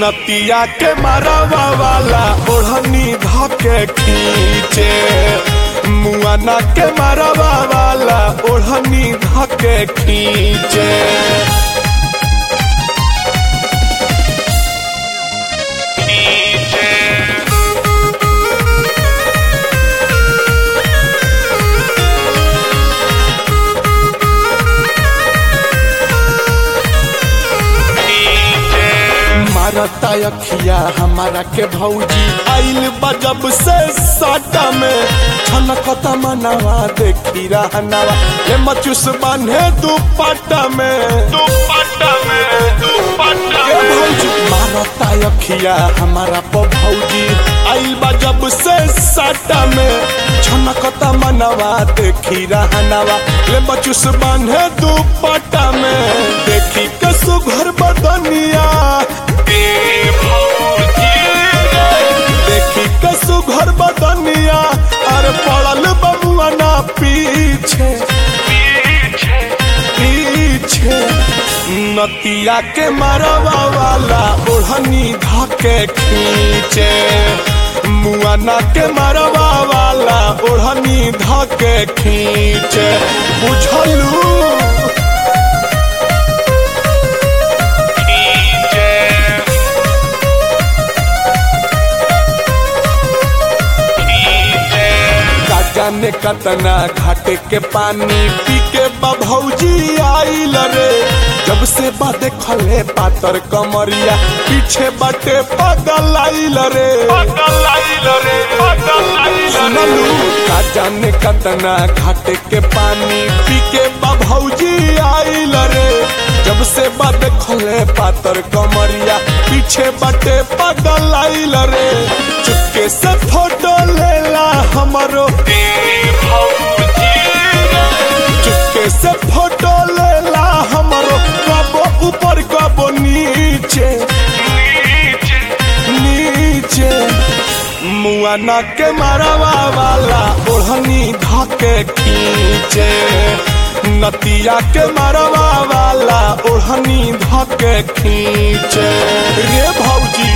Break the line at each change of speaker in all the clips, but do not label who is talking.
नतिया के मरवा वाला ओढ़नी धके खींचे मुआना के मरवा वाला ओढ़नी धके खींचे मारता अखिया हमारा के भौजी आइल बजब से साटा में छनकता मनवा देखी रहनवा ले मचुस बांधे दुपट्टा में दुपट्टा में दुपट्टा में भौजी मारता अखिया हमारा प भौजी आइल बजब से साटा में छनकता मनवा देखी रहनवा ले मचुस बांधे दुपट्टा में देखी के सुघर बदनिया देखी कसु घर बदनिया अरे पड़ल बबुआ ना पीछे पीछे नतिया के मरवा वाला ओढ़नी धके खींचे मुआना के मरवा वाला ओढ़नी धके खींचे बुझलू जाने कतना घाटे के पानी पी के बभौजी आइल रे जब से बा देखले पातर कमरिया पीछे बटे पगल आइल रे सुनलू का जाने कतना घाटे के पानी पी के बभौजी आइल रे जब से बा देखले पातर कमरिया पीछे बटे पगल आइल रे चुपके से फोटो लेला हमारो चुपके से फोटो लेला हमारो कबो ऊपर कबो नीचे नीचे मुआना के मरवा वाला ओढ़नी धके खींचे नतिया के मरवा वाला ओढ़नी धके खींचे रे भौजी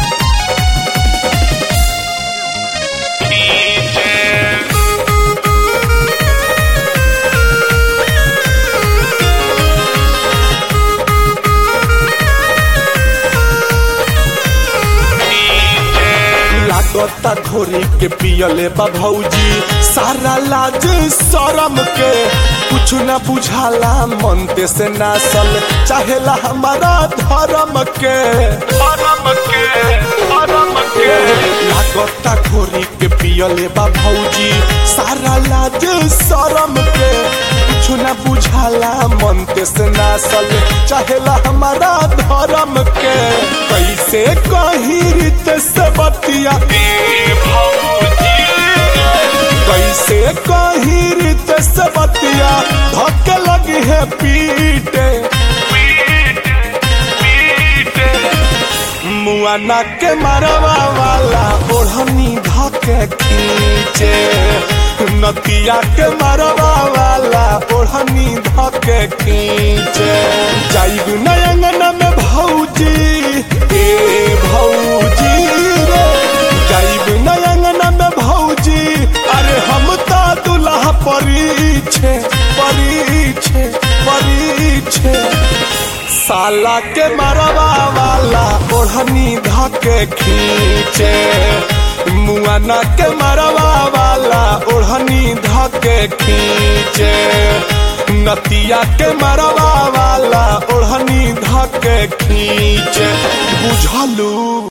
लागता घोरी के पियले बा भौजी सारा लाज शरम के कुछ न बुझाला मनते से नासल चाहेला हमारा धर्म के धर्म के धर्म के लागता घोरी के पियले बा भौजी सारा लाज शरम के कुछ न बुझाला मनते से नासल चाहेला हमारा धर्म के कैसे कही रीत से बतिया कैसे कही रीत से बतिया धक्के लगी है पीटे मुआना के मरवा वाला ओढ़नी धके खींचे नतिया के मरवा वाला ओढ़नी धके खींचे जाइब नयंगन में भौजी ए भौजी रे जाइब नयंगन में भौजी अरे हम ता दुल्हा परीछे परीछे परीछे साला के मरवा वाला ओढ़नी धके खींचे मुआना के मरवा वाला ओढ़नी धके खींचे नतिया के मरवा वाला ओढ़नी धके खींचे बुझलू